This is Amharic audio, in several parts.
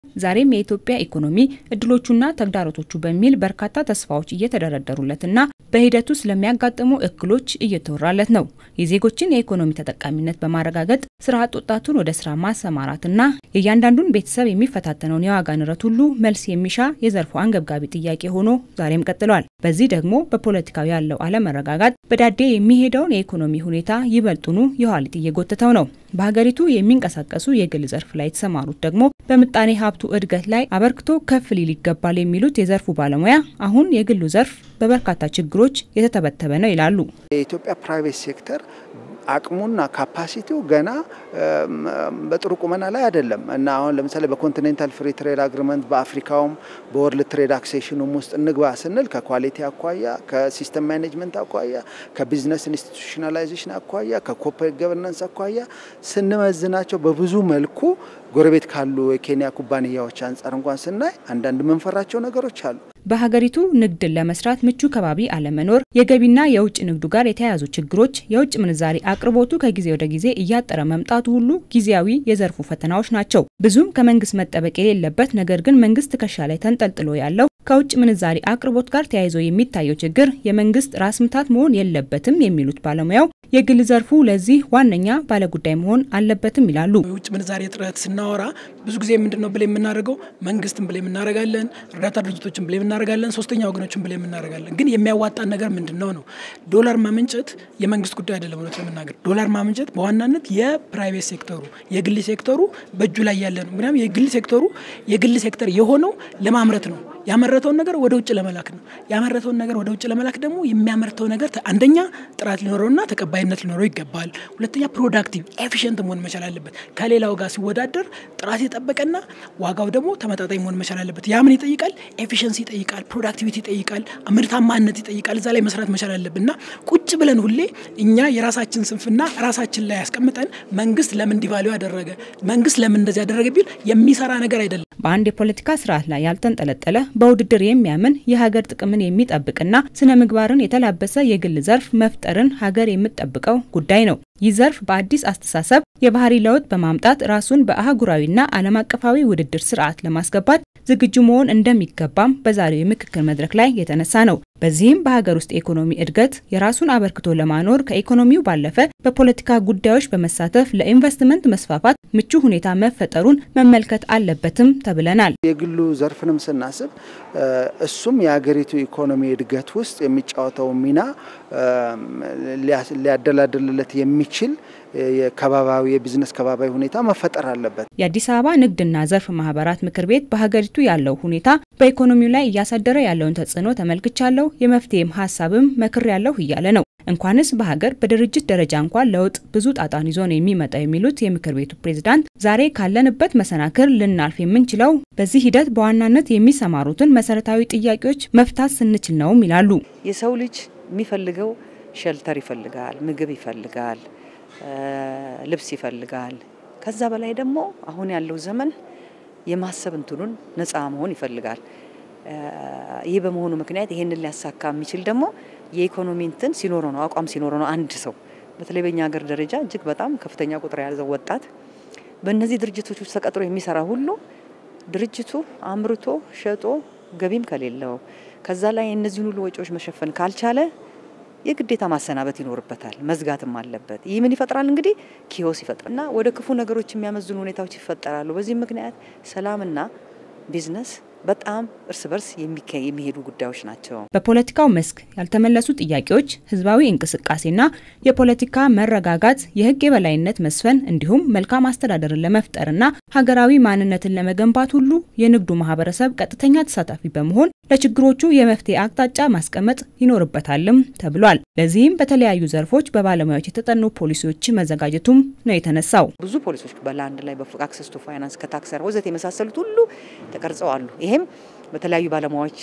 ዛሬም የኢትዮጵያ ኢኮኖሚ እድሎቹና ተግዳሮቶቹ በሚል በርካታ ተስፋዎች እየተደረደሩለትና በሂደቱ ስለሚያጋጥሙ እክሎች እየተወራለት ነው። የዜጎችን የኢኮኖሚ ተጠቃሚነት በማረጋገጥ ስራ አጥ ወጣቱን ወደ ስራ ማሰማራትና የእያንዳንዱን ቤተሰብ የሚፈታተነውን የዋጋ ንረት ሁሉ መልስ የሚሻ የዘርፉ አንገብጋቢ ጥያቄ ሆኖ ዛሬም ቀጥሏል። በዚህ ደግሞ በፖለቲካው ያለው አለመረጋጋት በዳዴ የሚሄደውን የኢኮኖሚ ሁኔታ ይበልጡኑ የኋሊት እየጎተተው ነው። በሀገሪቱ የሚንቀሳቀሱ የግል ዘርፍ ላይ የተሰማሩት ደግሞ በምጣኔ ሀብቱ እድገት ላይ አበርክቶ ከፍ ሊል ይገባል የሚሉት የዘርፉ ባለሙያ አሁን የግሉ ዘርፍ በበርካታ ችግሮች የተተበተበ ነው ይላሉ። የኢትዮጵያ ፕራይቬት ሴክተር አቅሙና ካፓሲቲው ገና በጥሩ ቁመና ላይ አይደለም እና አሁን ለምሳሌ በኮንቲኔንታል ፍሪ ትሬድ አግሪመንት በአፍሪካውም በወርልድ ትሬድ አክሴሽኑም ውስጥ እንግባ ስንል ከኳሊቲ አኳያ፣ ከሲስተም ማኔጅመንት አኳያ፣ ከቢዝነስ ኢንስቲቱሽናላይዜሽን አኳያ፣ ከኮርፖሬት ገቨርናንስ አኳያ ስንመዝናቸው በብዙ መልኩ ጎረቤት ካሉ የኬንያ ኩባንያዎች አንጻር እንኳን ስናይ አንዳንድ መንፈራቸው ነገሮች አሉ። በሀገሪቱ ንግድን ለመስራት ምቹ ከባቢ አለመኖር፣ የገቢና የውጭ ንግዱ ጋር የተያያዙ ችግሮች፣ የውጭ ምንዛሪ አቅርቦቱ ከጊዜ ወደ ጊዜ እያጠረ መምጣቱ ሁሉ ጊዜያዊ የዘርፉ ፈተናዎች ናቸው። ብዙም ከመንግስት መጠበቅ የሌለበት ነገር ግን መንግስት ትከሻ ላይ ተንጠልጥሎ ያለው ከውጭ ምንዛሪ አቅርቦት ጋር ተያይዞ የሚታየው ችግር የመንግስት ራስ ምታት መሆን የለበትም የሚሉት ባለሙያው የግል ዘርፉ ለዚህ ዋነኛ ባለጉዳይ መሆን አለበትም ይላሉ። የውጭ ምንዛሬ እጥረት ስናወራ ብዙ ጊዜ ምንድን ነው ብለ የምናደርገው መንግስትን ብለ የምናደርጋለን፣ እርዳታ ድርጅቶችን ብለ የምናደርጋለን፣ ሶስተኛ ወገኖችን ብለ የምናደርጋለን። ግን የሚያዋጣን ነገር ምንድን ነው ነው ዶላር ማመንጨት የመንግስት ጉዳይ አይደለም። እውነት ለመናገር ዶላር ማመንጨት በዋናነት የፕራይቬት ሴክተሩ የግል ሴክተሩ በእጁ ላይ ያለ ነው። ምክንያቱም የግል ሴክተሩ የግል ሴክተር የሆነው ለማምረት ነው ያመረተውን ነገር ወደ ውጭ ለመላክ ነው። ያመረተውን ነገር ወደ ውጭ ለመላክ ደግሞ የሚያመርተው ነገር አንደኛ ጥራት ሊኖረውና ተቀባይነት ሊኖረው ይገባል። ሁለተኛ ፕሮዳክቲቭ ኤፊሽንት መሆን መቻል አለበት። ከሌላው ጋር ሲወዳደር ጥራት የጠበቀና ዋጋው ደግሞ ተመጣጣኝ መሆን መቻል አለበት። ያ ምን ይጠይቃል? ኤፊሽንሲ ይጠይቃል፣ ፕሮዳክቲቪቲ ይጠይቃል፣ ምርታማነት ይጠይቃል። እዛ ላይ መስራት መቻል አለብን እና ቁጭ ብለን ሁሌ እኛ የራሳችን ስንፍና ራሳችን ላይ ያስቀምጠን መንግስት ለምን ዲቫሉ ያደረገ መንግስት ለምን እንደዚህ ያደረገ ቢል የሚሰራ ነገር አይደለም። በአንድ የፖለቲካ ስርዓት ላይ ያልተንጠለጠለ በውድድር የሚያምን የሀገር ጥቅምን የሚጠብቅና ስነ ምግባርን የተላበሰ የግል ዘርፍ መፍጠርን ሀገር የምትጠብቀው ጉዳይ ነው። ይህ ዘርፍ በአዲስ አስተሳሰብ የባህሪ ለውጥ በማምጣት ራሱን በአህጉራዊና ዓለም አቀፋዊ ውድድር ስርዓት ለማስገባት ዝግጁ መሆን እንደሚገባም በዛሬው የምክክር መድረክ ላይ የተነሳ ነው። በዚህም በሀገር ውስጥ የኢኮኖሚ እድገት የራሱን አበርክቶ ለማኖር ከኢኮኖሚው ባለፈ በፖለቲካ ጉዳዮች በመሳተፍ ለኢንቨስትመንት መስፋፋት ምቹ ሁኔታ መፈጠሩን መመልከት አለበትም ተብለናል። የግሉ ዘርፍንም ስናስብ እሱም የሀገሪቱ ኢኮኖሚ እድገት ውስጥ የሚጫወተው ሚና ሊያደላድልለት የሚችል የከባባዊ የቢዝነስ ከባባዊ ሁኔታ መፈጠር አለበት። የአዲስ አበባ ንግድና ዘርፍ ማህበራት ምክር ቤት በሀገሪቱ ያለው ሁኔታ በኢኮኖሚው ላይ እያሳደረ ያለውን ተጽዕኖ ተመልክቻለሁ፣ የመፍትሄም ሀሳብም መክር ያለሁ እያለ ነው። እንኳንስ በሀገር በድርጅት ደረጃ እንኳን ለውጥ ብዙ ጣጣን ይዞ ነው የሚመጣው የሚሉት የምክር ቤቱ ፕሬዝዳንት ዛሬ ካለንበት መሰናክል ልናልፍ የምንችለው በዚህ ሂደት በዋናነት የሚሰማሩትን መሰረታዊ ጥያቄዎች መፍታት ስንችል ነውም ይላሉ። የሰው ልጅ የሚፈልገው ሸልተር ይፈልጋል፣ ምግብ ይፈልጋል፣ ልብስ ይፈልጋል። ከዛ በላይ ደግሞ አሁን ያለው ዘመን የማሰብ እንትኑን ነፃ መሆን ይፈልጋል። ይህ በመሆኑ ምክንያት ይሄንን ሊያሳካ የሚችል ደግሞ የኢኮኖሚ እንትን ሲኖረው ነው፣ አቋም ሲኖረው ነው። አንድ ሰው በተለይ በእኛ ሀገር ደረጃ እጅግ በጣም ከፍተኛ ቁጥር የያዘው ወጣት በእነዚህ ድርጅቶች ውስጥ ተቀጥሮ የሚሰራ ሁሉ ድርጅቱ አምርቶ ሸጦ ገቢም ከሌለው ከዛ ላይ እነዚህን ሁሉ ወጪዎች መሸፈን ካልቻለ የግዴታ ማሰናበት ይኖርበታል፣ መዝጋትም አለበት። ይህ ምን ይፈጥራል እንግዲህ ኪዮስ ይፈጥራል እና ወደ ክፉ ነገሮች የሚያመዝኑ ሁኔታዎች ይፈጠራሉ። በዚህ ምክንያት ሰላምና ቢዝነስ በጣም እርስ በርስ የሚሄዱ ጉዳዮች ናቸው። በፖለቲካው መስክ ያልተመለሱ ጥያቄዎች ህዝባዊ እንቅስቃሴና የፖለቲካ መረጋጋት፣ የህግ የበላይነት መስፈን እንዲሁም መልካም አስተዳደርን ለመፍጠርና ሀገራዊ ማንነትን ለመገንባት ሁሉ የንግዱ ማህበረሰብ ቀጥተኛ ተሳታፊ በመሆን ለችግሮቹ የመፍትሄ አቅጣጫ ማስቀመጥ ይኖርበታልም ተብሏል። ለዚህም በተለያዩ ዘርፎች በባለሙያዎች የተጠኑ ፖሊሲዎች መዘጋጀቱም ነው የተነሳው። ብዙ ፖሊሶች በላንድ ላይ በአክሰስ ቱ ፋይናንስ ከታክሰር ወዘት የመሳሰሉት ሁሉ ተቀርጸው አሉ። ይሄም በተለያዩ ባለሙያዎች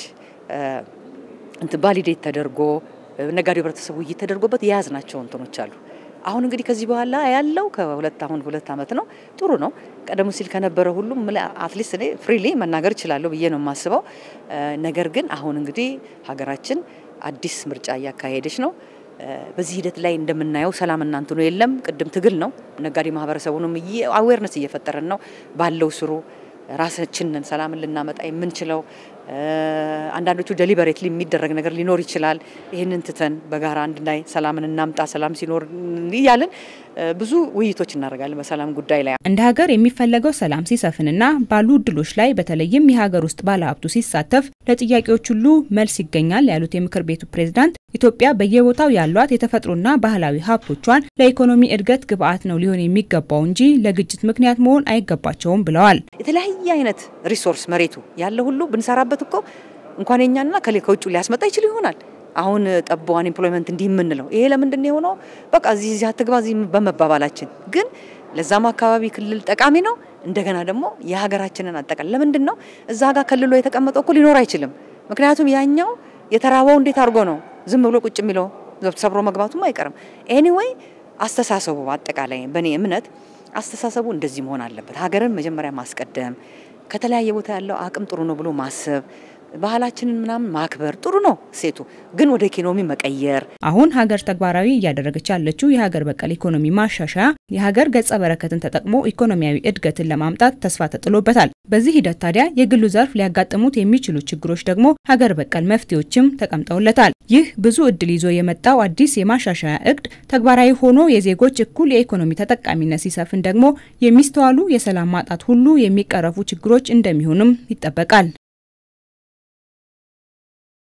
እንትን ቫሊዴት ተደርጎ ነጋዴው ህብረተሰቡ ውይይት ተደርጎበት የያዝናቸው እንትኖች አሉ። አሁን እንግዲህ ከዚህ በኋላ ያለው ከሁለት አሁን ሁለት ዓመት ነው። ጥሩ ነው። ቀደም ሲል ከነበረ ሁሉም አትሊስት እኔ ፍሪሊ መናገር እችላለሁ ብዬ ነው የማስበው። ነገር ግን አሁን እንግዲህ ሀገራችን አዲስ ምርጫ እያካሄደች ነው። በዚህ ሂደት ላይ እንደምናየው ሰላም እናንት ነው የለም። ቅድም ትግል ነው። ነጋዴ ማህበረሰቡንም አዌርነስ እየፈጠረን ነው ባለው ስሩ ራሳችንን ሰላምን ልናመጣ የምንችለው አንዳንዶቹ ደሊበሬትሊ የሚደረግ ነገር ሊኖር ይችላል። ይህንን ትተን በጋራ አንድ ላይ ሰላምን እናምጣ፣ ሰላም ሲኖር እያልን ብዙ ውይይቶች እናደርጋለን በሰላም ጉዳይ ላይ። እንደ ሀገር የሚፈለገው ሰላም ሲሰፍንና ባሉ እድሎች ላይ በተለይም የሀገር ውስጥ ባለሀብቱ ሲሳተፍ ለጥያቄዎች ሁሉ መልስ ይገኛል ያሉት የምክር ቤቱ ፕሬዝዳንት ኢትዮጵያ በየቦታው ያሏት የተፈጥሮና ባህላዊ ሀብቶቿን ለኢኮኖሚ እድገት ግብዓት ነው ሊሆን የሚገባው እንጂ ለግጭት ምክንያት መሆን አይገባቸውም ብለዋል። የተለያየ አይነት ሪሶርስ መሬቱ ያለ ሁሉ ብንሰራበት እኮ እንኳን የኛንና ከውጭ ሊያስመጣ ይችል ይሆናል። አሁን ጠቦ አንኤምፕሎይመንት እንዲህ የምንለው ይሄ ለምንድን የሆነው? በቃ እዚህ እዚህ አትግባ እዚህ በመባባላችን ግን ለዛም አካባቢ ክልል ጠቃሚ ነው። እንደገና ደግሞ የሀገራችንን አጠቃላይ ለምንድን ነው እዛ ጋር ከልሎ የተቀመጠው እኮ ሊኖር አይችልም። ምክንያቱም ያኛው የተራበው እንዴት አድርጎ ነው ዝም ብሎ ቁጭ የሚለው ሰብሮ መግባቱም አይቀርም። ኤኒዌይ አስተሳሰቡ አጠቃላይ በእኔ እምነት አስተሳሰቡ እንደዚህ መሆን አለበት። ሀገርን መጀመሪያ ማስቀደም፣ ከተለያየ ቦታ ያለው አቅም ጥሩ ነው ብሎ ማሰብ ባህላችንን ምናምን ማክበር ጥሩ ነው። ሴቱ ግን ወደ ኢኮኖሚ መቀየር አሁን ሀገር ተግባራዊ እያደረገች ያለችው የሀገር በቀል ኢኮኖሚ ማሻሻያ የሀገር ገጸ በረከትን ተጠቅሞ ኢኮኖሚያዊ እድገትን ለማምጣት ተስፋ ተጥሎበታል። በዚህ ሂደት ታዲያ የግሉ ዘርፍ ሊያጋጥሙት የሚችሉ ችግሮች ደግሞ ሀገር በቀል መፍትሄዎችም ተቀምጠውለታል። ይህ ብዙ እድል ይዞ የመጣው አዲስ የማሻሻያ እቅድ ተግባራዊ ሆኖ የዜጎች እኩል የኢኮኖሚ ተጠቃሚነት ሲሰፍን ደግሞ የሚስተዋሉ የሰላም ማጣት ሁሉ የሚቀረፉ ችግሮች እንደሚሆንም ይጠበቃል።